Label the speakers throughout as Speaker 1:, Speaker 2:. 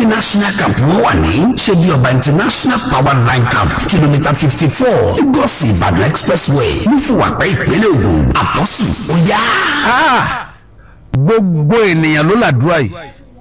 Speaker 1: tí national camp wọ́n wà ní ṣebí ọba international power line camp kìlómítà fifty four lagos ìbàdàn expressway lúfùwàpẹ́ ìpínlẹ̀ ògùn àpọ́sù ó yá.
Speaker 2: gbogbo ènìyàn ló làdúrà yìí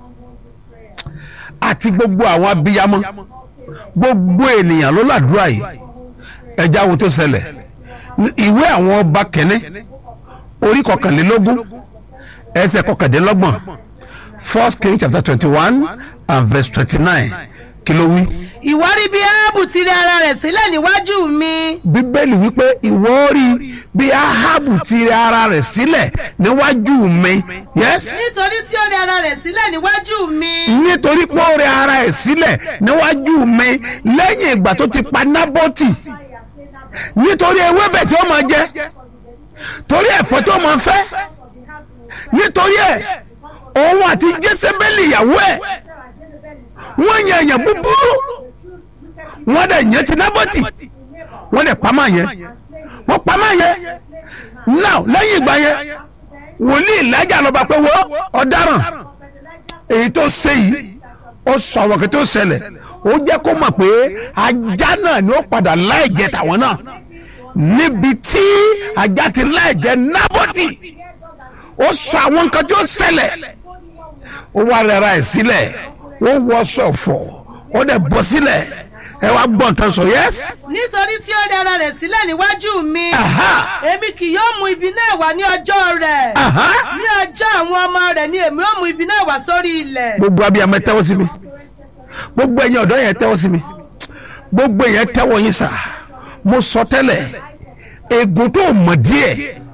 Speaker 2: àti gbogbo àwọn abiyamọ gbogbo ènìyàn ló làdúrà yìí ẹja wo tó ṣẹlẹ̀ ìwé àwọn ọba kẹ́ni orí kọkànlélógún ẹsẹ̀ kọkàndínlọ́gbọ̀n first king chapter twenty one and verse twenty nine kí ló wí.
Speaker 3: ìwọ rí bí áábù ti rí ara rẹ̀ sílẹ̀ níwájú mi.
Speaker 2: bíbélì wípé ìwọ rí bí ahabu ti rí ara rẹ̀ sílẹ̀ níwájú mi yes
Speaker 3: nítorí tí ó rí ara rẹ̀ sílẹ̀ níwájú mi.
Speaker 2: nítorí pé ó rí ara ẹ̀ sílẹ̀ níwájú mi lẹ́yìn ìgbà tó ti pa nábọ́tì nítorí ewébẹ̀ tó máa jẹ torí ẹ̀fọ́ tó máa fẹ́ nítorí ẹ̀ òun àti jésébélì ìyàwó ẹ̀ wọ́n yan èèyàn búburú wọ́n dẹ̀ yẹn ti nábọ́tì wọ́n dẹ̀ pamọ́ yẹn wọ́n pamọ́ yẹn now lẹ́yìn ìgbà yẹn wòlíì ìlàjà lọ́ba pé wọ́n ọ̀daràn èyí tó ṣe yìí ó sọ àwọn kí tó ṣẹlẹ̀ ó jẹ́ kó mọ̀ pé ajá náà ni ó padà láì jẹ tàwọn náà níbi tí ajá ti láì jẹ nábọ́tì ó sọ àwọn nǹkan tó ṣẹlẹ̀ ó wá rẹra ẹ̀ sílẹ̀ ó wọ sọ̀fọ̀ ó dẹ̀ bọ́ sílẹ̀ ẹ wá gbọ́ nǹkan sọ yẹ́s.
Speaker 3: nítorí tí ó rí ara rẹ̀ sílẹ̀ níwájú mi. èmi kì yóò mú ibi náà wá ní ọjọ́ rẹ̀. ní ọjọ́ àwọn ọmọ rẹ̀ ni èmi ó mú ibi náà wá sórí ilẹ̀.
Speaker 2: gbogbo abiyamọ ẹ tẹ́wọ́ sí mi gbogbo ẹ̀yin ọ̀dọ́ yẹn tẹ́wọ́ sí mi gbogbo yẹn tẹ́wọ́ yín sà mo sọ tẹ́lẹ̀ ègún tó mọ̀ díẹ̀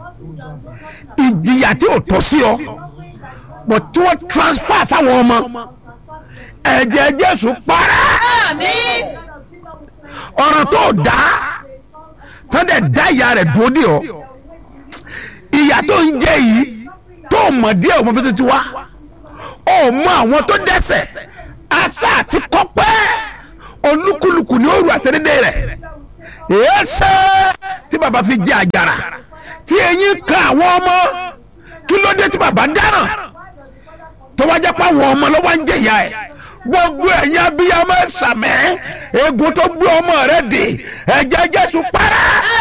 Speaker 2: ìjìyà tí ò tọ́ sí ọ bọ̀ tí wọ́n transfer sáwọn ọmọ ẹ̀jẹ̀ jésù para
Speaker 3: àmín.
Speaker 2: ọ̀ràn tó dá tó dẹ̀ dá ìyá rẹ̀ dúró dé ọ ìyá tó ń jẹ yìí tó mọ̀ díẹ̀ ọmọ bí tó ti wá ó mọ àwọn tó dẹ́sẹ̀ asa àti kọ́pẹ́ olúkúlùkù ní òru àṣẹdédé rẹ̀ èéṣe tí baba fi jẹ àjàrà tí eyín kan àwọn ọmọ kí ló dé tí baba dáràn tó wá jẹ́ pé àwọn ọmọ ló wá ń jẹ̀yà ẹ̀ gbogbo ẹ̀yin abiyamọ ẹ̀sàmẹ́ egun tó gbé ọmọ rẹ̀ dé ẹ̀jẹ̀ jésù para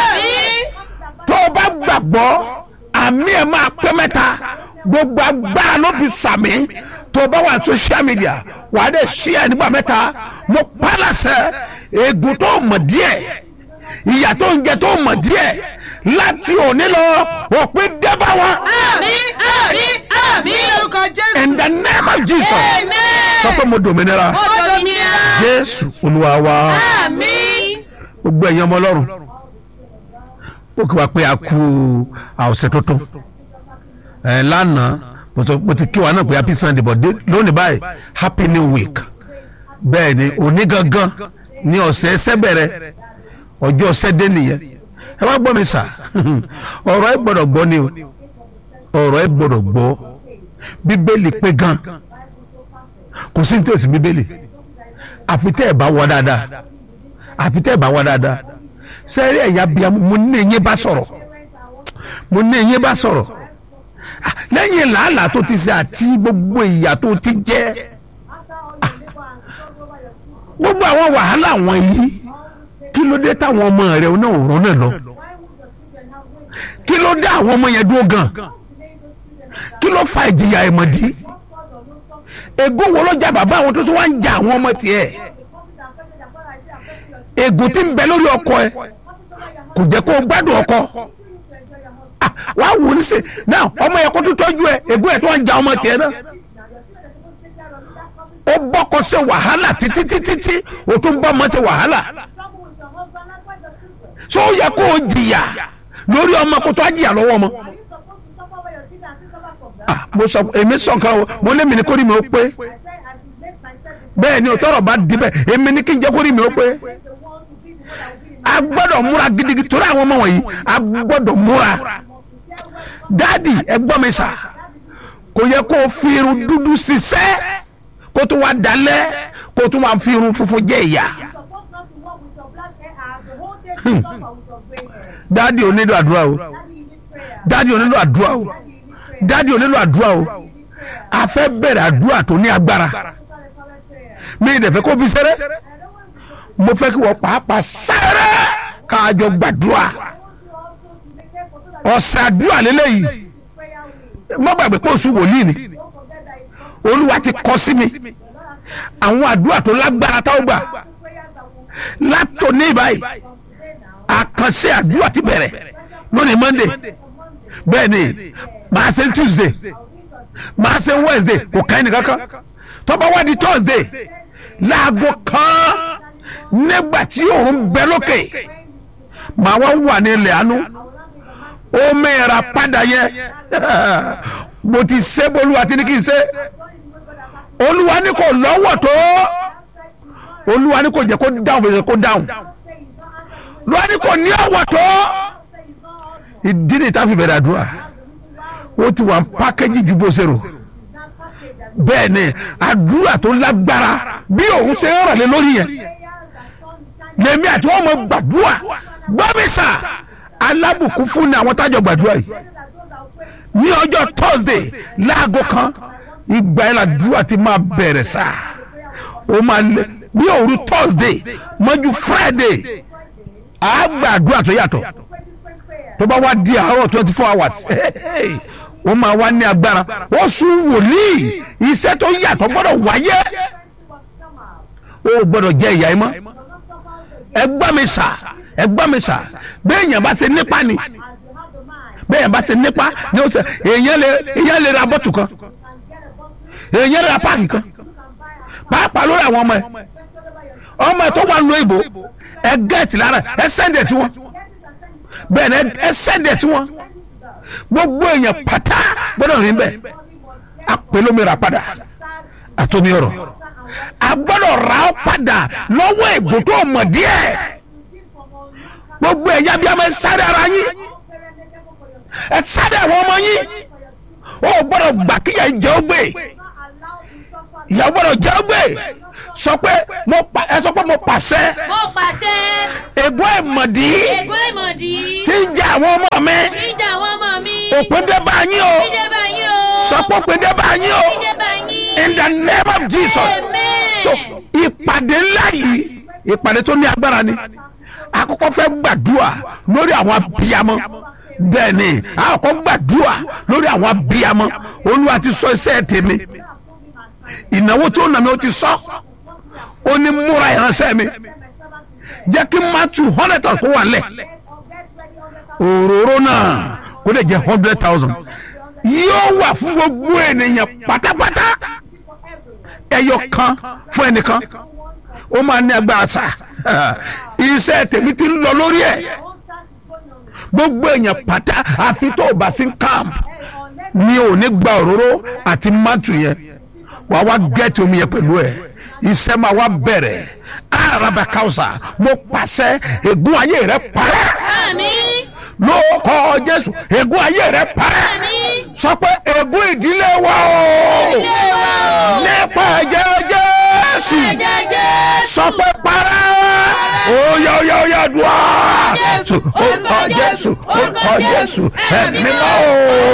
Speaker 2: tó o bá gbàgbọ́ àmì ẹ̀ máa pẹ́ mẹ́ta gbogbo agbára ló fi sàmì tó o bá wà social media wà á dẹ̀ sí ẹ̀ nígbà mẹ́ta mo pálásẹ̀ egun tó mọ̀ díẹ̀ ìyà tó ń jẹ tó mọ̀ díẹ̀ láti òní lọ òpin dẹ́bà wọn.
Speaker 3: àmín àmín àmín lórúkọ jésù.
Speaker 2: in the name of jesus
Speaker 3: amen.
Speaker 2: sọ pé mo dòmìnira
Speaker 3: ó dominira.
Speaker 2: jésù olúwa wa
Speaker 3: àmín.
Speaker 2: gbogbo ẹ̀yin ọmọ ọlọ́run ó kí wa pé a kú àwòsàn tuntun ẹ̀ lánàá mo sọ- mo ti kí wa náà pé happy sunday but dé- lónìí báyìí happy new week bẹ́ẹ̀ ni òní gangan ní ọ̀sẹ̀ ẹsẹ̀ bẹ̀rẹ̀ ọjọ́ ọ̀sẹ̀ dé nìyẹn ẹ wá gbọ́ mi sà ọ̀rọ̀ ẹ gbọ́dọ̀ gbọ́ ni o ọ̀rọ̀ ẹ gbọ́dọ̀ gbọ́ bíbélì pé gan kò sí ní tí o sì bíbélì àfi tẹ́ ẹ̀ bá wọ dáadáa àfi tẹ́ ẹ̀ bá wọ dáadáa sẹ́rí ẹ̀yà bíi mo ní eyín bá sọ̀rọ̀ mo ní eyín bá sọ̀rọ̀ Ah, lẹ́yìn làálàá tó ti ṣe àti gbogbo ìyà tó ti jẹ́ ah, gbogbo àwọn wàhálà wọn yìí kí ló dé táwọn ọmọ rẹ náà ò rán náà lọ kí ló dé àwọn ọmọ yẹn dúró gan kí ló fa ìjìyà ìmọ̀dí ègún wo ló jà bàbá àwọn tó tún wá ń jà àwọn ọmọ tiẹ̀ ègún tí ń bẹ lórí ọkọ ẹ kò jẹ́ kó o gbádùn ọkọ Ah, wàá wò ó nísè náà ọmọ yẹn kó tó tọ́jú ẹ ègún ẹ̀ tó wá ń jà ọmọ tiẹ̀ náà ó bọ́kọ ṣe wàhálà títí títí tí o tún bọ́ ọmọ ṣe wàhálà ṣé ó yẹ kó o jìyà lórí ọmọ kó tó á jìyà lọ́wọ́ ọmọ. Ah, mo sọ èmi sọ nǹkan o mo lé mi ní kórìí mi ó pé bẹ́ẹ̀ ni òtọ́rọ̀ bá di bẹ́ẹ̀ èmi ní kí n jẹ́ kórìí mi ó pé a gbọ́dọ̀ múra gidigidi torí àwọn ọmọ wọ̀nyí a gbọ́dọ̀ múra dáàdì ẹ gbọ́ mi sà kò yẹ kó o fi irun dúdú ṣiṣẹ́ kó tó wá dalẹ̀ kó tó wá fi irun funfun jẹ ìyà dáàdì ò nílò àdúrà o dáàdì ò nílò àdúrà o dáàdì ò nílò àdúrà o a fẹ́ bẹ̀rẹ̀ àdúrà tó ní agbára mi ì dẹ̀fẹ́ kó fi sẹ́rẹ́ mo fẹ́ kí wọ́n pàápàá sẹ́rẹ́ káàjọ gbàdúrà ọ̀sẹ̀ àdúrà lélẹ́yìí má gbàgbé pé oṣù wòlíì ni olúwa ti kọ sí mi àwọn àdúrà tó lágbára táwọn gbà látòní báyìí àkànṣe àdúrà ti bẹ̀rẹ̀ lónìí monday bẹ́ẹ̀ ni màá ṣe tuesday màá ṣe wednesday kò kàn ní kankan tọ́ba wá di thursday láago kan nígbà tí òun bẹ lókè màá wá wà ní ilẹ̀ àánú ó mẹ́ra padà yẹ mo ti ṣe bolúwa tí ní kí n ṣe olúwa ní kò lọ́wọ́ tó olúwa ní kò jẹ́ kó dáhùn fèsì kó dáhùn olúwa ní kò ní ọ̀wọ́ tó ìdí ni táfi bẹ̀rẹ̀ àdúrà ó ti wà pákéjì ju bó ṣe rò bẹ́ẹ̀ ni àdúrà tó lágbára bí òun ṣe ń ràlẹ́ lórí yẹn lèmi àti wọn mọ gbàdúrà gbọ́mísà alábùkún fún ni àwọn tájọ gbàdúrà yìí ní ọjọ́ thursday láago kan ìgbà yẹn làdúrà ti máa bẹ̀rẹ̀ sá o máa lé bí òru thursday mọ́jú friday àá gbàdúrà tó yàtọ̀ tó bá wá di àárọ̀ twenty four hours ó máa wá ní agbára wọ́n sún wòlíì iṣẹ́ tó yàtọ̀ gbọ́dọ̀ wáyé ó gbọ́dọ̀ jẹ́ ìyá ẹ mọ́ ẹ gbọ́ mi sà ẹ gbọ́ mi sà bẹ́ẹ̀ yẹn bá ṣe nípa ni bẹ́ẹ̀ yẹn bá ṣe nípa ni ó ṣe èèyàn lè èèyàn lè ra bọ́tù kan èèyàn lè ra páàkì kan pàápàá lórí àwọn ọmọ ẹ ọmọ ẹ tó wà lóyè ìbò ẹ gẹ́ẹ̀tì lára ẹ sẹ́ndẹ̀ sí wọn bẹ́ẹ̀ ni ẹ sẹ́ndẹ̀ sí wọn gbogbo èèyàn pátá gbọ́dọ̀ rìn bẹ́ẹ̀ apẹlómìnira padà àtomi ọ̀rọ̀ a gbọ́dọ̀ ra ọ padà lọ́wọ́ ègbò tó mọ̀ díẹ̀ gbogbo ẹ̀yà bí a máa ń sáré ara yín ẹ sáré àwọn ọmọ yín ó gbọ́dọ̀ gbà kíyà jẹ́ ó gbé ìyàwó gbọ́dọ̀ jẹ́ ó gbé sọ pé mo pa ẹ sọ pé mo pàṣẹ
Speaker 4: mo pàṣẹ
Speaker 2: ègbó ìmọ̀dí
Speaker 4: ègbó ìmọ̀dí
Speaker 2: tí ń jẹ àwọn ọmọ mi
Speaker 4: ìjà àwọn ọmọ mi
Speaker 2: òpin dé bá yín o
Speaker 4: ìdè bá yín o
Speaker 2: sọ pé òpin dé bá yín o
Speaker 4: ìdè bá yín
Speaker 2: in the name of Jesus
Speaker 4: amen
Speaker 2: so ìpàdé ńlá yìí ìpàdé tó ní agbára ni àkọ́kọ́ fẹ́ gbàdúrà lórí àwọn abiyamọ bẹ́ẹ̀ ni àkọ́kọ́ gbàdúrà lórí àwọn abiyamọ olúwa ti sọ iṣẹ́ tèmi ìnáwó tó nà mí ó ti sọ ó ní múra ìránṣẹ́ mi jẹ́ kí n má tu hundred thousand kó wà lẹ̀ òróró náà kó lè jẹ́ hundred thousand yóò wà fún gbogbo ènìyàn pátápátá ẹyọ kan fún ẹnìkan ó máa ní agbára sá iṣẹ́ tèmi ti ń lọ lórí ẹ̀ gbogbo èèyàn pátá àfi tó o bá sí camp mi ò ní gba òróró àti mátù yẹn wàá wá gẹ́ẹ̀tì omi yẹn pẹ̀lú ẹ̀ iṣẹ́ máa wá bẹ̀rẹ̀ araba kausa mo pàṣẹ ègún ayé rẹ parẹ́
Speaker 4: àmín
Speaker 2: lórúkọ jésù ègún ayé rẹ parẹ́
Speaker 4: àmín
Speaker 2: sọ pé ègún ìdílé wa o
Speaker 4: ilé wa o
Speaker 2: nípa ẹ̀jẹ̀ jésù
Speaker 4: ẹ̀jẹ̀ Jésù
Speaker 2: sọ pé parẹ́ oyè oyè oyè dùá jésù orúkọ jésù orúkọ jésù ẹ̀mí mímọ́ o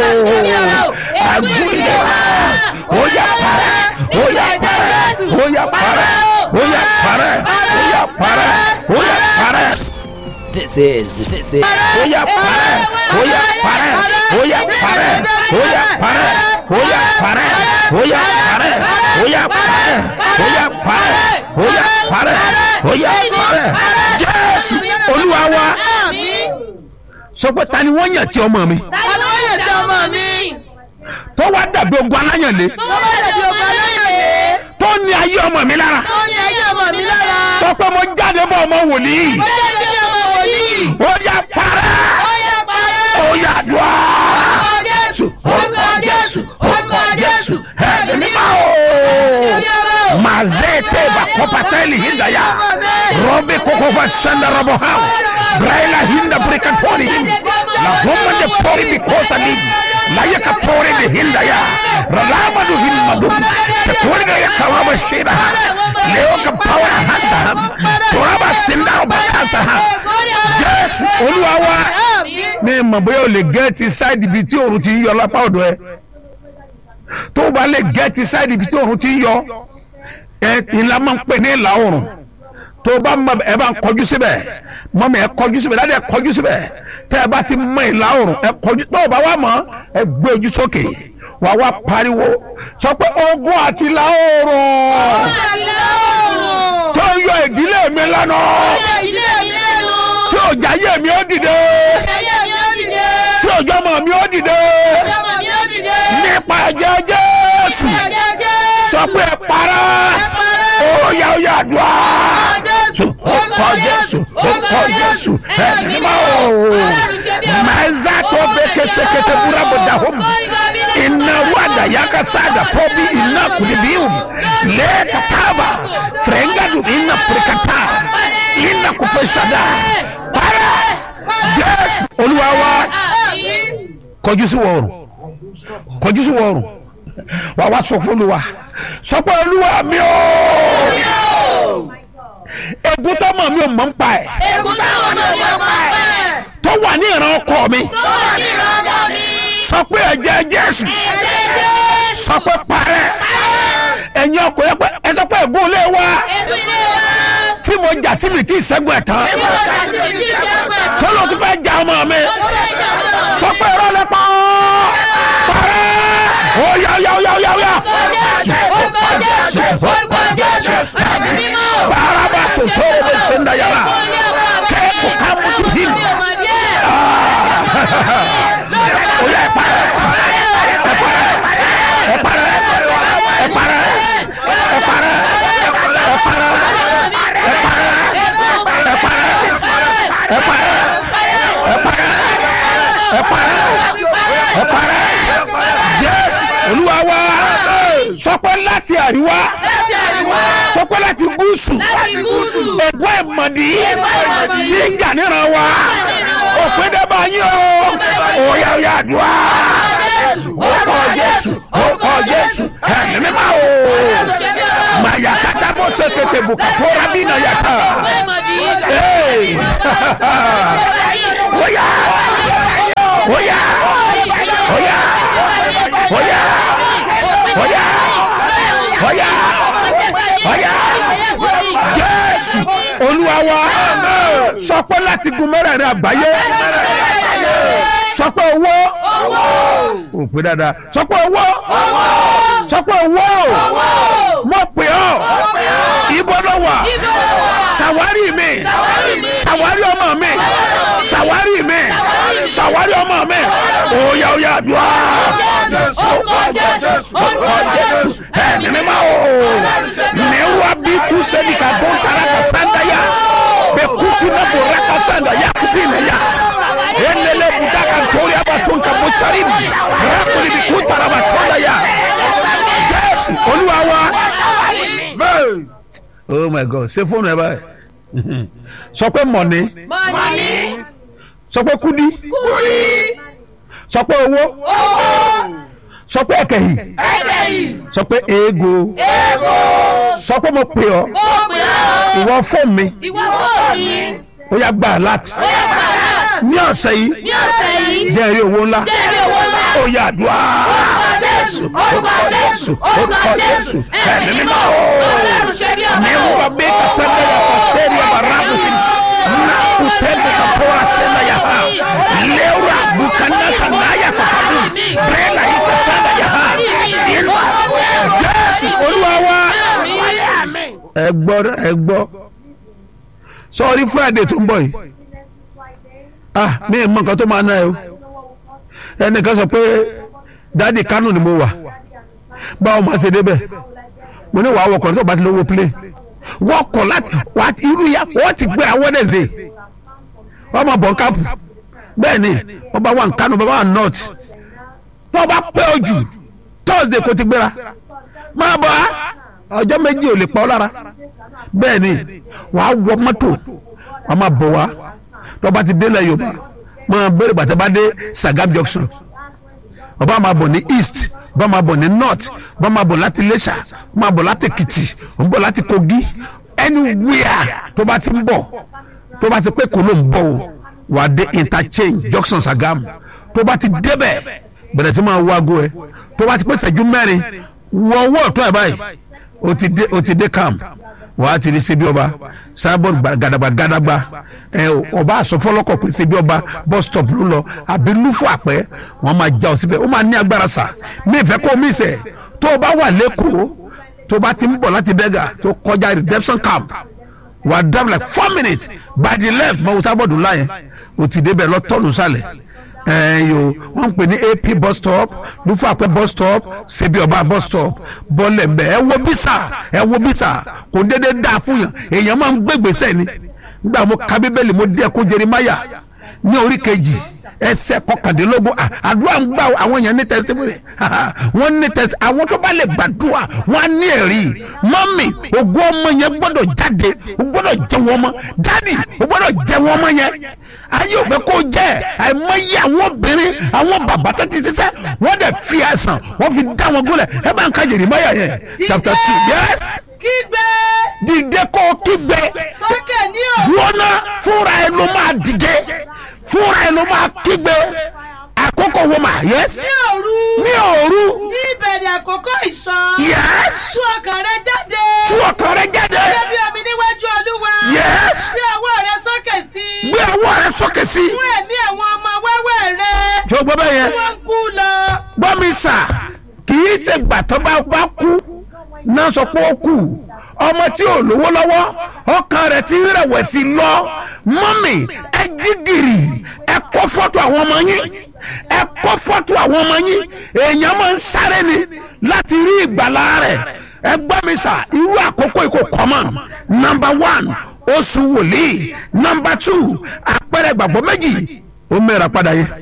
Speaker 2: ègún ìdílé wa oyè parẹ́ oyè parẹ́ oyè parẹ́ oyè parẹ́ oyè parẹ́ oyè parẹ́.
Speaker 5: This is this is
Speaker 2: Oya parẹ́, oya parẹ́, oya parẹ́, oya parẹ́, oya parẹ́, oya parẹ́, oya parẹ́, oya parẹ́, oya parẹ́, oya parẹ́. Jésù Olúwa wa
Speaker 4: àmín
Speaker 2: sọ pé ta ni wọ́n yàn tí ọmọ mi
Speaker 4: tani ló yẹ ti ọmọ mi
Speaker 2: tó wá dàbí ogun aláyànlé
Speaker 4: tó bá lè di ọmọ aláyàlé
Speaker 2: tó ní ayé ọmọ mi lára
Speaker 4: tó ní ayé ọmọ mi lára
Speaker 2: sọ pé mo jáde bọ̀ ọmọ wòlíì
Speaker 4: ó jáde bí ọmọ wòlíì
Speaker 2: oya parẹ́,
Speaker 4: ó yẹ parẹ́
Speaker 2: oya dùá.
Speaker 4: orúkọ Jésù orúkọ Jésù orúkọ Jésù
Speaker 2: ẹ̀mí mímọ́ o. mazete bakopateli hindaya robe kokofa shanda rabo hao braila hinda brikatori hindi la homa de pori bikosa ligi la yaka pori de hindaya ralaba du himma dum te pori de yaka waba shira ha leo ka pawara handa ham toraba sinda bakasa ha Jésù Olúwa wa mi mọ̀ bóyá o lè gẹ́ẹ̀tì sáìdì ibi tí òòrùn ti ń yọ lápá ọ̀dọ̀ ẹ tó o bá lè gẹ́ẹ̀tì sáìdì ibi tí òòrùn ti ń yọ ẹ ìlà máa ń pè ní ìlà oòrùn tó o bá mọ ẹ bá ń kọjú síbẹ̀ mọ́mí ẹ kọjú síbẹ̀ dáadé ẹ kọjú síbẹ̀ tẹ́ ẹ bá ti mọ ìlà oòrùn ẹ kọjú tó o bá wà mọ́ ẹ gbé ojú sókè wà wá pariwo sọ pé ogun àti ìlà oòrùn tó ń yọ ìdílé mi lánà tí òjà yé mi ó dìde tí òjò ọmọ mi ó dìde nípa ẹ̀jẹ̀ jésù sọ pé ẹ para ó yá ó yá àdúrà orúkọ jésù orúkọ jésù ẹ̀mí máa ó mẹ́zà tó bẹ késekété búrábù dàhóm iná wàdà yàkà sáàdà pọ́bí iná kùdìbíù lẹ́ẹ̀kàtàbà fẹ̀rẹ̀ngàdù iná pèrèkàtà iná kùpẹ́ sàdà para jésù olúwa wa kọjú sí wọ̀ọ̀rùn kọjú sí wọ̀ọ̀rùn wà wá sọ fún olúwa sọ pé olúwa mi o egun tó mọ̀ mi ò mọ̀ ń pa ẹ̀ tó wà ní ìran ọkọ mi sọ pé ẹ̀jẹ̀ jésù sọ pé parẹ́ ẹ̀yin ọkọ yẹ pé ẹ sọ pé ègún ilé wa tí mo jà tí mi kì í ṣẹ́gun ẹ̀ tán tó ló tún fẹ́ jà ọmọ mi sọ pé irọ́ lẹ pa parẹ́ ó yá yá yá yá yá baraba soto bɛ senda yala kɛ o ka mutu him o y'a para ɛ para ɛ para ɛ para ɛ para ɛ para ɛ para ɛ para ɛ para ɛ para ẹ para ẹ para yes olúwa wa sọpẹ́ láti àríwá sọpẹ́ láti gúúsù ẹ̀gbọ́n ẹ̀mọ̀dì tí ń jà níran wa òpin dẹ́gbà yín o òyà òyà àdúrà orúkọ jésù orúkọ jésù ẹ̀mí mímọ́ o màyà kátà bó ṣe tètè bùkátó rábì náà yàtọ̀ óyà óyà óyà óyà óyà óyà óyà jésù olúwa wa sọ pé láti gun mẹ́rẹ̀ẹ̀rin àgbáyé sọ pé owó ò pé dáadáa sọ pé owó sọ pé owó mo pè ọ́ ibo ló wà ṣàwárí mi ṣàwárí ọmọ mi ṣàwárí mi ṣàwárí ọmọ mi òòyà òòyà àdúrà ẹ̀mí mímọ́ o ní wa bí kú sẹ́ni ká bó tara ka sanda ya bẹ kutu na bora ka sanda ya kupi na ya enele buda ka ntori aba tun ka bó cari mi rakuli bi kú tara ba tọ́da ya jésù olúwa wa oh my god ṣe fóònù ẹ báyìí sọ pé mọ̀ni sọ pé kúdí sọ pé owó sọ pé ẹkẹyìn sọ pé eego sọ pé mo pè ọ ìwọ fún mi ó yà gbà láti ní ọ̀sẹ̀ yìí jẹ́ èrè owó ńlá ó yà àdúrà orúkọ jésù orúkọ jésù ẹ̀mí mímọ́ o ní wọ́n bí kasẹ́ndé yà kọ́ sẹ́ẹ̀rì yà bàrà bùkún na utẹ́bù kapora sẹ́ndà yà ha lẹ́wùrà bùkánná sàndà yà kọ́ kàdú bẹ́ẹ̀nà yìí kasẹ́ndà yà ha ìlú jésù olúwa wa ẹ gbọ́ ẹ gbọ́ sọ́ọ́rí friday tó ń bọ̀ yìí ah mi ì mọ nǹkan tó máa ná ẹ o ẹnìkan sọ pé dáàdi kánò ni mo wà báwo máa ṣe débẹ̀ mo ní wàá wọkọ̀ nítorí bá ti lówó plane wọkọ̀ láti wà á irú ya wọ́n ti gbéra wednesday wọ́n máa bọ̀ káàpù bẹ́ẹ̀ ni wọ́n bá wà ní kánò bá wà ní north tó o bá pẹ́ ojú thursday kò ti gbéra máa bọ̀ á ọjọ́ méjì ò lè pa ọ́ lára bẹ́ẹ̀ ni wàá wọ mọ́tò wàá máa bọ̀ wá tó o bá ti délẹ̀ yorùbá máa bẹ̀rẹ̀ bàtà bá dé sagam junction ọba máa bọ̀ ní east ọba máa bọ̀ ní north ọba máa bọ̀ láti iléṣà ọba máa bọ̀ láti èkìtì ọba bọ̀ láti kogi anywhere tó bá ti ń bọ̀ tó bá ti pé kò ló ń bọ̀ o wà á dé interchange junction sagam tó bá ti débẹ̀ bẹ̀rẹ̀ sí máa wá ago ẹ tó bá ti pé ṣẹ́jú mẹ́rin wọ owó ọ̀tún ẹ̀ báyìí o ti dé o ti dé camp wàá ti rí ṣebí ọba sábọ̀n gàdàgbà gàdàgbà ẹ ọba àsọfọlọkọ pé ṣebí ọba bus stop ló lọ àbí lúfọ àpẹ wọn máa já ọ síbẹ̀ ó máa ní agbára sà mí ìfẹ́ kó mí sẹ̀ tó o bá wà lẹ́kọ̀ọ́ tó o bá ti ń bọ̀ láti bẹ́gà tó kọjá redemption camp wà á drive like four minutes by the left mọ̀ wò sábọ̀dù láyẹn o ti débẹ̀ lọ tọ́nù sálẹ̀ ẹyọ wọn ń pè ní ap bus stop lufapẹ bus stop sebi ọba bus stop bọlẹ mbẹ ẹ wo bisa ẹ wo bisa kò dédé dáa fún yàn èèyàn máa ń gbégbèsè ni nígbà mo ka bíbélì mo dé ẹkún jerimaya ní orí kejì ẹsẹ kọkàndínlógún à, àdúrà ń gbà àwọn èèyàn ní testimony wọn ní tẹsí àwọn tó bá lè gbàdúrà wọn á ní ẹ̀rí mọ́mì ògùn ọmọ yẹn gbọ́dọ̀ jáde o gbọ́dọ̀ jẹ wọn mọ́ dádì o gbọ́dọ̀ jẹ wọn mọ́ yẹn ayé òfẹ kó jẹ àìmọye àwọn obìnrin àwọn bàbá tó ti ṣiṣẹ́ wọ́n dẹ̀ fi àìsàn wọ́n fi dá wọn gúnlẹ̀ ẹ bá ń ka Jeremiah yẹn chapter two yes
Speaker 3: kígbe
Speaker 2: dìde kó o kígbe
Speaker 3: sókè ní òru
Speaker 2: dúọ́nà fúnra ẹ ló máa dìde fúnra ẹ ló máa kígbe àkókò wo mà yes
Speaker 3: ní òru
Speaker 2: ní òru
Speaker 3: ní ìbẹ̀rẹ̀ àkókò ìṣàn
Speaker 2: yes
Speaker 3: tú ọkàn rẹ jáde
Speaker 2: tú ọkàn rẹ jáde
Speaker 3: gẹ́gẹ́ bí omi níwájú olúwa
Speaker 2: yes
Speaker 3: gbé ọwọ́ rẹ sókè sí i
Speaker 2: gbé ọwọ́ rẹ sókè sí
Speaker 3: fún ẹ̀mí àwọn ọmọ wẹ́wẹ́ rẹ
Speaker 2: tó gbọ́ bẹ́ẹ̀ yẹn
Speaker 3: wọ́n ń kú lọ
Speaker 2: gbọ́ mi sà kì í ṣe gbà tó bá bá kú náà sọ pé ó kù ọmọ tí ò lówó lọ́wọ́ ọkàn rẹ̀ ti ń rẹ̀wẹ̀sì lọ mọ́mì ẹ jí gìrì ẹ kọ́ fọ́tò àwọn ọmọ yín ẹ kọ́ fọ́tò àwọn ọmọ yín èèyàn máa ń sáré ni láti rí ìgbàlá rẹ̀ ẹ gbọ́ mi sà irú àkókò ìkó kọ́mọ̀ nọmba one oṣù wòlíì nọmba two àpẹẹrẹ ìgbàgbọ́ méjì ó mẹ́ra padà yẹn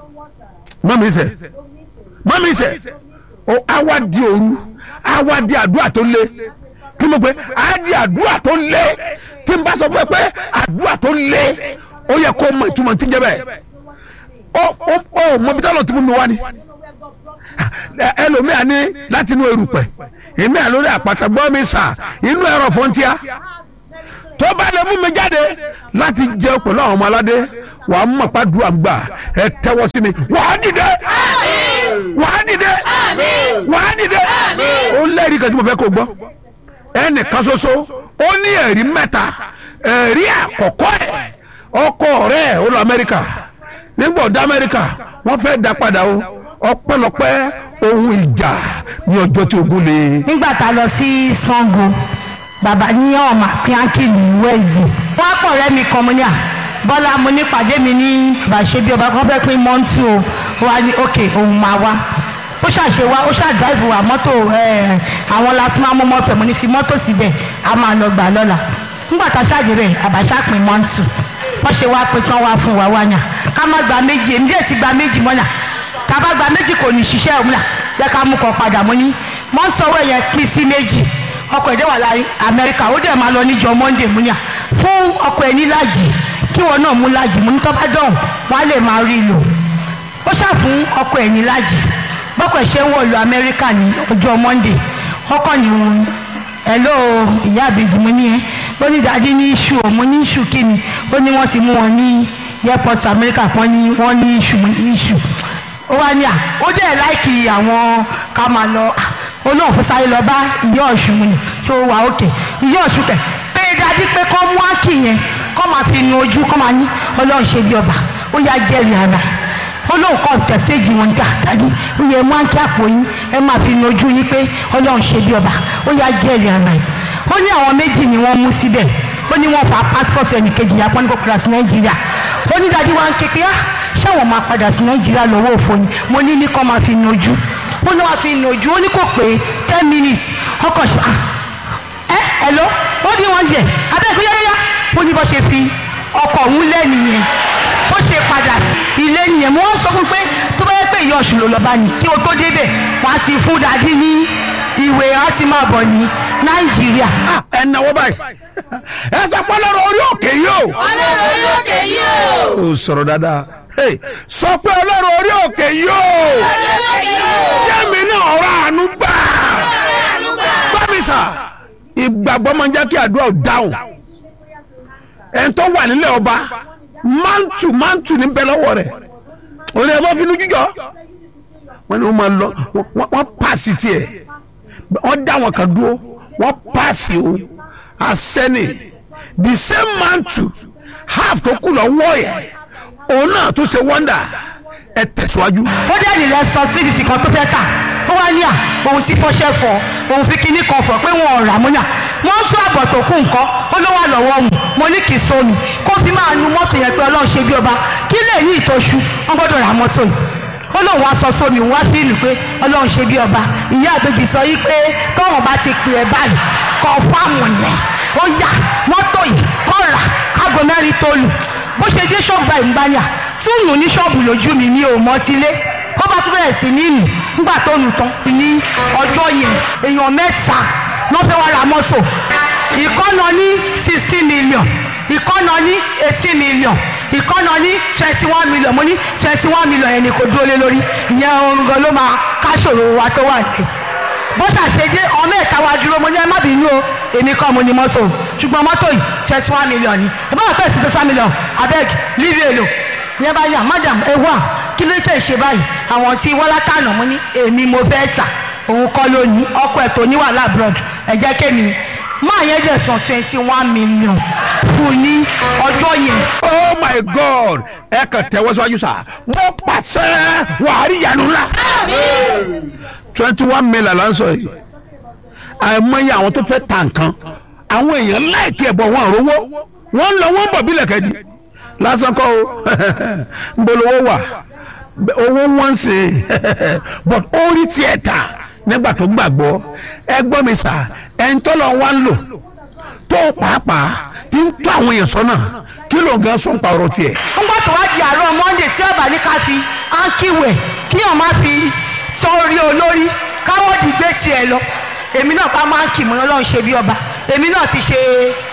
Speaker 2: mọ́mì sẹ́ mọ́mí sẹ́ o awa di òru awa di àdúrà tó lé kí mo pé a di àdúrà tó lé tí n bá sọ fún ẹ pé àdúrà tó lé ó yẹ kó mọ ìtumọ̀ tí ń jẹ́ bẹ́ẹ̀ ó ó ó mọ bí táwọn tí mo mi wá ni ẹ- ẹlòmíà ní láti inú erùpẹ̀ èmi à lórí àpáta gbọ́ mi sà inú ẹ̀rọ fọ́ntíà tó bá lè mú mi jáde láti jẹ pẹ̀lú àwọn ọmọ aládé wàá mọ̀ pàdúrà gbà ẹ tẹ́wọ́ sí mi wàá dìde wàá dìde wàá dìde ó lẹ́rìí kan tí mo fẹ́ kó gbọ́ ẹnìkan ṣoṣo ó ní ẹ̀rí mẹ́ta ẹ̀rí àkọ́kọ́ ẹ̀ ọkọ rẹ̀ ó lọ amẹ́ríkà nígbà ọ̀dọ̀ amẹ́ríkà wọ́n fẹ́ dá padà o ọpẹ́lọpẹ́ ohun ìjà ní ọjọ́ tí ogun le.
Speaker 6: nígbà tá a lọ sí sango bàbá ní ọmọ akíákì ní wẹ́ẹ̀zì wọ́n á pọ̀ rẹ́mi kan mo ní à bọ́lá mo ní pàdé mi ní bàṣẹ bí ọba kan fẹ́ pín mọ́ńtù o ó wá ní òkè òun máa wá ó ṣàṣe wá ó ṣàdáìfù wá mọ́tò ẹ̀, àwọn lásìmọ́ mú mọ́tò mo ní fi mọ́tò síbẹ̀ a máa lọ gbà lọ́la nígbà tá a ṣáàdì rẹ̀ àbáṣá pín mọ́ńtù wọ́n ṣe wá pé tán wá fún wa wáyà ká má gba méjì èmi dẹ̀ ti gba méjì mọ́nà tá a bá gba méjì kò ní ṣiṣẹ́ òun là jẹ́ ká mú kan padà mọ́ ní mọ́ ń sọ̀rọ̀ yẹn pín sí méjì ọkọ̀ ẹ̀dẹ́ wà láyé amẹ́ríkà ó dẹ̀ máa lọ níjọ monday múnyà fún ọkọ̀ ẹ̀ ní láàjì kí wọn náà mú láàjì mú ní tọ́ bá dọ̀hùn wọ́n á lè máa rí i lò ó ṣà fún ọkọ̀ ẹ̀ ní láàjì bọ́kọ̀ ẹ̀ ṣe ń wọ̀lú amẹ́ríkà ní ọjọ́ monday ọkọ̀ ní wọn hello ìyá àbèjì mo ní ẹ ó ní dàdí ní iṣu ò mo ní iṣu kí ni ó ní wọ́n ti mú wọn ní airport america wọ́n ní wọ́n ní iṣu mo ní iṣu ó wá ní à ó dẹ̀ láìkì àwọn ká máa lọ ó náà fún sáré lọ bá ìyá ọ̀ṣun mu ni tó wà òkè ìyá ọ̀ṣun kẹ̀ pé dájú pé kọ́ mú ákì yẹn kọ́ máa fi nu ojú kọ́ máa ní ọlọ́run ṣe bí ọba ó yá jẹ́rìí ara ó lóun kọ́ tẹ̀ stéèjì wọn gbà dájú ó yẹ mú ákì àpò yín ẹ máa fi nu ojú yín pé ọlọ́run ṣe bí ọba ó yá jẹ́rìí ara yìí ó ní àwọn méjì ni wọ́n mú síbẹ̀ ó ní wọ́n fa passport ẹnìkejì yà pọ́n ní kó kúrò sí nàìjíríà ó ní dájú wa ń ké pé á ṣáwọn máa padà sí nàìjíríà lọ́wọ́ òfò ni mo ní ní kọ́ máa fi nu ojú ó ní wàá fi nu ojú ó ní kò pé ten minutes ọkọ̀ ṣe ah ẹ ẹ lọ ó ní wọn jẹ abẹ́ ìgbéyà yáyá ó ní bó ṣe fi ọkọ̀ òun lẹ́nu yẹn bó ṣe padà sí ilé nìyẹn mo wọ́n sọ fún pé tó bá yẹ pé ìyá ọ̀ṣun ló lọ bá ní kí o tó débẹ̀ wọ́n á sì fún dadi ní ìwé á sì máa bọ̀ ní nàìjíríà.
Speaker 2: Ah, ẹ náwó báyìí ẹ sọ pé ọlọ́run orí òkè yìí o.
Speaker 4: ọlọ́run orí òkè yìí o.
Speaker 2: ó sọ̀rọ̀ dáadáa Hey, sọ pé ọlọ́run orí òkè yìí o. jẹ́mi náà ọ̀rọ̀ àánú gbà. gbàmísà ìgbàgbọ́ máa ń jẹ́ kí àdúrà ò dáhùn. ẹni tó wà nílẹ̀ ọba mántù mántù ní bẹ́ẹ̀ lọ́wọ́ rẹ̀ òní ẹ̀ bá finú jíjọ. wọ́n ní wọ́n máa lọ wọ́n- wọ́n pàṣẹ tiẹ̀ wọ́n dá wọn kan dúró wọ́n paasi o asẹ́ni the same mantle half tó kù lọ wọ́ yẹ òun náà tó ṣe wọ́ndà ẹ tẹ̀síwájú.
Speaker 6: ó dé ní lẹ sọ sí ìdí kan tó fẹ́ tà ó wá ní à òun ti fọṣẹ fọ òun fi kíní kan fọ pé wọn ò rà múnyà wọn tún àbọ̀ tó kù nǹkan ó ló wà lọ́wọ́ òun mo ní kì í sómi kó fi máa nu mọ́tò yẹn pé ọlọ́run ṣe bí ọba kí lè ní ìtọ́ṣu wọn gbọ́dọ̀ rà mọ́tò yìí ó lóun wá sọ sómi òun wá fíìlù pé ọlọ́run ṣe bí ọba ìyá àbèjì sọ yìí pé tọ́wọ́n bá ti pè é báyìí kọ́ fáàmù nẹ̀ ó yá mọ́tò yìí kọ́ rà kágo mẹ́rin tó lù bó ṣe dé ṣọ́ọ̀bù báyìí ń bá yà túùnù ní ṣọ́ọ̀bù lójú mi ní òmọ́tílé ó bá tún bẹ̀rẹ̀ sí nínú nígbà tó nù tán ní ọjọ́ yẹn èèyàn mẹ́ta ló fẹ́ wá ra mọ́tò ìkọ́nà ní sixteen million ìkọ́nà ní eighteen million ìkọ́nà ní twenty one million mo ní twenty one million yẹn ni kò dúró lé lórí ìyẹn ohun gan ló máa káṣòro wa tó wà ní. bó ṣàṣedé ọmọ ẹ̀ta wa dúró mo ní ẹ má bínú o èmi kọ́ mo ní mọ́tò ṣùgbọ́n mọ́tò yìí twenty one million ni ẹ bá wà pẹ́ sí twenty one million abeg leave it alone yẹn bá yà madam ẹ wà kí ló tẹ̀ ṣe báyìí àwọn tí wọ́lá tànà mo ní èmi mo fẹ́ tà òun kọ́ ló ní ọkọ̀ ẹ̀ tó ní wàhálà abroad ẹ jẹ́ kémi máa yẹn dẹ̀ san twenty one million fún ní ọjọ́ yẹn.
Speaker 2: oh my god ẹ kàn tẹ́wọ́ síwájú sá wọ́n pàṣẹ wàhálì yanu ńlá twenty one million la ń sọ yìí àìmọye àwọn tó fẹ́ ta nǹkan àwọn èèyàn láìkí ẹ̀bọ̀ wọn àrówó wọ́n lọ wọ́n bọ̀ bílẹ̀ kẹ́di lásán kọ́ o nbolówó wà owó wọn ṣe but orí tiẹ̀ ta nígbà tó gbàgbọ́ ẹ gbọ́ mi sà ẹ̀ ń tọ́lọ̀ wá ń lò tó pàápàá ti ń tó àwọn èèyàn sọ́nà kí ló ń gan sọ́n pa ọ̀rọ̀ tiẹ̀.
Speaker 6: nígbà tó wá di àárọ̀ monday tí ọba ní ká fi áńkíwẹ̀ kí ọ̀ má fi sọ́ọ́rí olórí káwọ́ dìgbé tiẹ̀ lọ èmi náà pa máa ń kì mọ́ ọlọ́run ṣe bí ọba èmi náà sì ṣe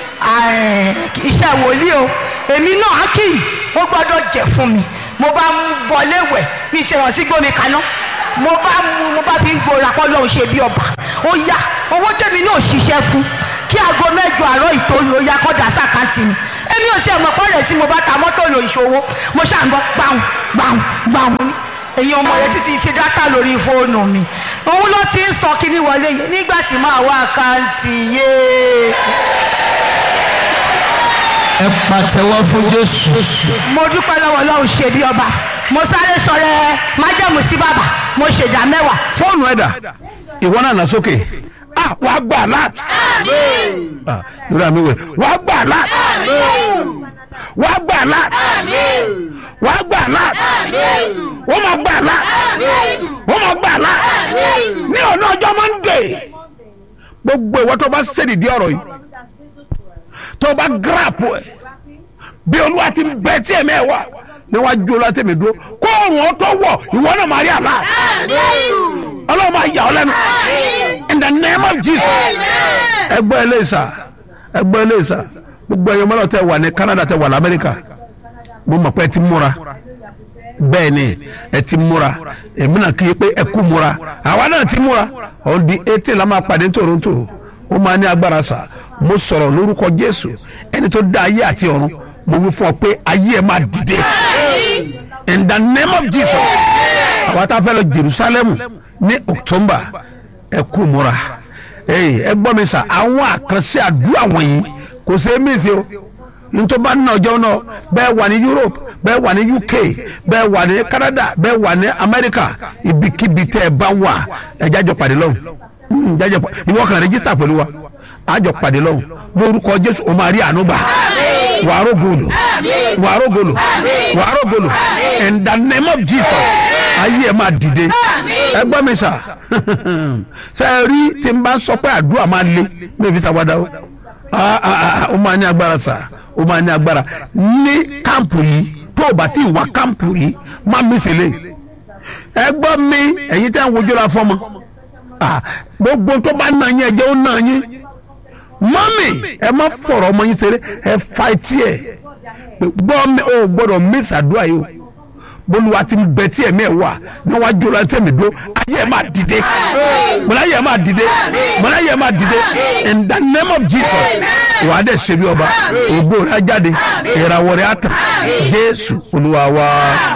Speaker 6: iṣẹ́ wòlíì o èmi náà á kì í ó gbọ́dọ̀ jẹ́ fún mi mo bá mú bọ́lé wẹ̀ ní ìṣèrántí gbómi kaná mo bá mú mo bá fi ń gbòòrà pọ́ lọ́hùn ṣe bí ọba ó yá owó tèmi náà ṣiṣẹ́ fún kí aago mẹ́jọ àárọ̀ ìtòlù ó yá kọ́dà sàkáǹtì mi èmi ò sí ẹ̀mọ́ pọ́lẹ̀ tí mo bá ta mọ́tò lò ìṣòwò mo ṣàǹgbọ́ gbàùn gbàùn gbàùn èyí ọmọ rẹ títí ṣe dátà lórí fóònù mi òun ló ti ń sọ kíní wọlé yìí nígbà tí máa wá àkáǹtì yéé
Speaker 7: ẹ pàtẹ́wọ́ fún jésù.
Speaker 6: mo dúpẹ́ lọ́wọ́ ọlọ́run ṣe bí ọba mo sáré sọ̀rẹ́ májẹ̀mú sí bàbá mo ṣèdá mẹ́wàá.
Speaker 2: fóònù ẹ̀dà ìwọ náà nà sókè ah wàá gbà láti. ah ìrora mi wẹ̀ wàá gbà láti. wàá gbà láti. wàá gbà láti. wọ́n máa gbà láti. wọ́n máa gbà láti. ní ọ̀nà ọjọ́ mọ́ndé gbogbo ìwọ tó bá ṣèdìdí ọ̀rọ̀ yìí tó bá gíràpù ẹ̀ bí olúwa ti ń bẹ tí ẹ̀mí ẹ̀ wà níwájú olúwa tẹ̀mí dúró kó òun ó tó wọ̀ ìwọ náà máa rí àlá ọlọ́run máa yà ọ́ lẹ́nu in the name of jesus ẹgbẹ́ eléyìísà ẹgbẹ́ eléyìísà gbogbo ẹ̀yọ́ mọ́lá tẹ wà ní canada tẹ wà ní amẹ́ríkà mo mọ̀ pé ẹ ti múra bẹ́ẹ̀ ni ẹ ti múra èmi náà kí i pé ẹ kú múra àwa náà ti múra on the eighteen la máa pàdé ní toronto ó máa ní agbára sà mo sọ̀rọ̀ lórúkọ jésù ẹni tó dá ayé àti ọ̀run mo wí fún ọ pé ayé ẹ máa dìde in the name of jesus àwa tá a fẹ́ lọ jerusalem ní october ẹ kú múra ẹ gbọ́ mi sà àwọn àkànṣe àdúrà wọ̀nyí kò ṣe é mí sí o nítorí bá nínú ọjọ́ náà bẹ́ẹ̀ wà ní europe bẹ́ẹ̀ wà ní uk bẹ́ẹ̀ wà ní canada bẹ́ẹ̀ wà ní america ibikíbi tẹ́ ẹ bá wà ẹ jájọ pàdé lọ́hùn jájọ pàdé ìwọ kan rẹ́gísítà pẹ̀lú wa àjọ pàdé lọ́hùn lórúkọ jésù o máa rí àánú gbà wàá rògbòlò wàá rògbòlò wàá rògbòlò in the name of jesus ayé ẹ máa dìde ẹ gbọ́ mi sà ṣe é rí tí n bá sọ pé àdúrà máa le mi ò fi ṣàwádà o ó máa ní agbára sà ó máa ní agbára ní kámpù yìí tó o bá ti wá kámpù yìí má mi sì lè ẹ gbọ́ mi ẹ̀yin tẹ́ ń wojú la fọ́mọ gbogbo tó bá nà yín ẹ jẹ́ ó nà yín mọ́mì ẹ má fọ̀rọ̀ ọmọ yín ṣeré ẹ fa etí ẹ gbọ́ mi ò gbọ́dọ̀ miss àdúrà yìí o bolúwa ti ń bẹ tí ẹ̀mí ẹ̀ wà níwájú ọ̀la tẹ̀mí dó ayé ẹ̀ máa dìde mọ̀lá ayé ẹ̀ máa dìde mọ̀lá ayé ẹ̀ máa dìde in the name of jesus wàá dẹ̀ ṣe bí ọba ògo rẹ̀ á jáde ìràwọ̀ rẹ̀ á tàn jésù olúwa wa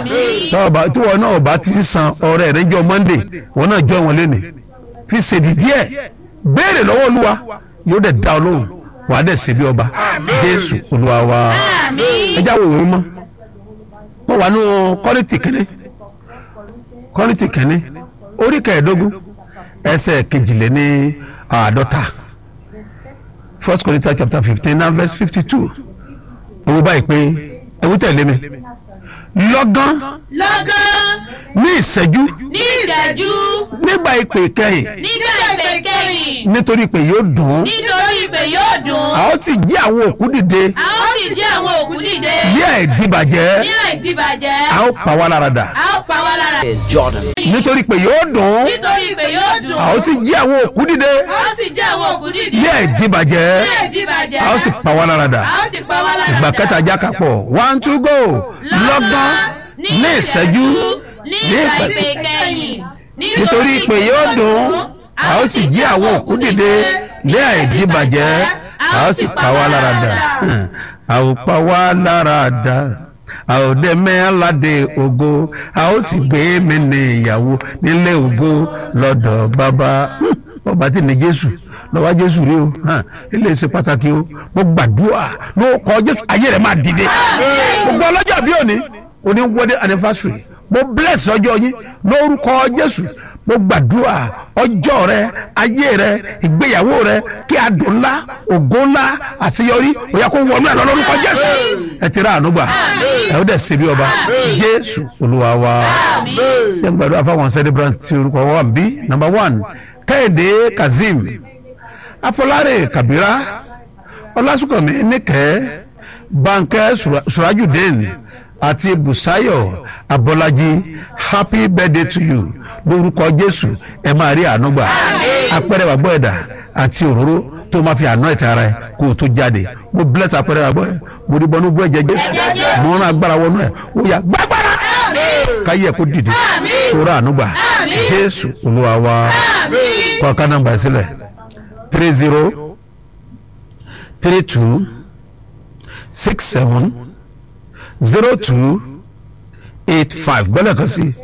Speaker 2: tí wọn náà bá ti san ọrẹ rẹ̀ jọ monday wọn náà jọ wọn lẹ́nu fi ṣèdí díẹ̀ béèrè lọ́wọ́ olúwa yóò dẹ̀ dá ọ lóhùn wàá dẹ̀ ṣe bí ọba jésù olúwa wa ẹ jáwé òwe mọ́ mo wà nù kọ́rìtì kẹ́ni kọ́rìtì kẹ́ni orí kẹẹ̀ẹ́dógún ẹsẹ̀ kejìléní àádọ́ta first Corinthians chapter fifteen and verse fifty two owó báyìí pé ewu tẹ̀lé mi lọ́gán
Speaker 4: lọ́gán
Speaker 2: ní ìṣẹ́jú
Speaker 4: ní ìṣẹ́jú
Speaker 2: nígbà ìpè kẹ́yìn
Speaker 4: nígbà ìpè kẹ́yìn
Speaker 2: nítorí pé yóò dùn ún
Speaker 4: nítorí ìpè yóò dùn
Speaker 2: a ó sì jí àwọn òkú dìde
Speaker 4: a ó sì jí àwọn òkú dìde
Speaker 2: bí àìdíbàjẹ́
Speaker 4: ní àìdíbàjẹ́
Speaker 2: a ó pa wá lára dà
Speaker 4: a ó pa wá lára
Speaker 5: is Jordan.
Speaker 2: nítorí pé yóò dùn ún
Speaker 4: nítorí ìpè yóò dùn
Speaker 2: a ó sì jí àwọn òkú dìde
Speaker 4: a ó sì jí àwọn òkú dìde
Speaker 2: bí àìdíbàjẹ́
Speaker 4: ní àìdíbàjẹ́
Speaker 2: a ó sì pa wá lára dà
Speaker 4: a ó sì pa wá lára
Speaker 2: ìgbà
Speaker 4: dà.
Speaker 2: kẹta jáka pọ̀ one two go lọ́gán ní ìṣẹ́jú
Speaker 4: ní
Speaker 2: ní
Speaker 4: ìgbà
Speaker 2: ìpè
Speaker 4: ìpè kẹ́yìn
Speaker 2: nítorí pé yóò dùn ún a ó sì jí àwọn òkú dìde bí àìdíbàjẹ́ a ó sì pa wá lára dà a ó pa wá lára dà a ó dé mẹ́ládé ògo a ó sì gbé mi ní ìyàwó nílé ògo lọ́dọ̀ bàbá ọba tí ní jésù lọ́wọ́ jésù rí o hàn, ilé ṣe pàtàkì o mo gbàdúrà ló kọ jésù ayé rẹ̀ máa dìde gbogbo ọlọ́jọ́ bí òní òní wedding anniversary mo bless ọjọ́ yín lórúkọ jésù mo gbàdúrà ọjọ́ rẹ ayé rẹ ìgbéyàwó rẹ kí adùn ńlá ògo ńlá àṣeyọrí òyà kó wọnú ẹ lọ lórúkọ jésù ẹ ti rà ànúgbà ẹ ó dẹ̀ ṣe bí ọba jésù olúwa wa jẹ́ n gbàdúrà fáwọn celebrant tí orúkọ wọn wà ń bí number one kẹ́hìndé kazeem afọláre kabira ọlásùnkànmí nìkẹ́ bankẹ́ Sura- surajudeen àti busayo abọ́lájí happy birthday to you lórúkọ jésù ẹ máa rí àánú gbà apẹ̀rẹ̀ wàgbọ́ ẹ̀dá àti òróró tó máa fi àná ẹ̀tẹ̀ ara ẹ̀ kó o tó jáde mo bless apẹ̀rẹ̀ wàgbọ́ ẹ̀ mo rí bọ́nú bú ẹ̀jẹ̀ jésù mo rán agbára wọnú ẹ̀ ó yá gbàgbára káyé ẹ̀ kó dìde kó rà àánú gbà jésù olúwa wa kọ́ ọ̀ká nọ́mbà ẹ̀ sílẹ̀ three zero three two six seven zero two eight five gbọ́dọ̀ kan sí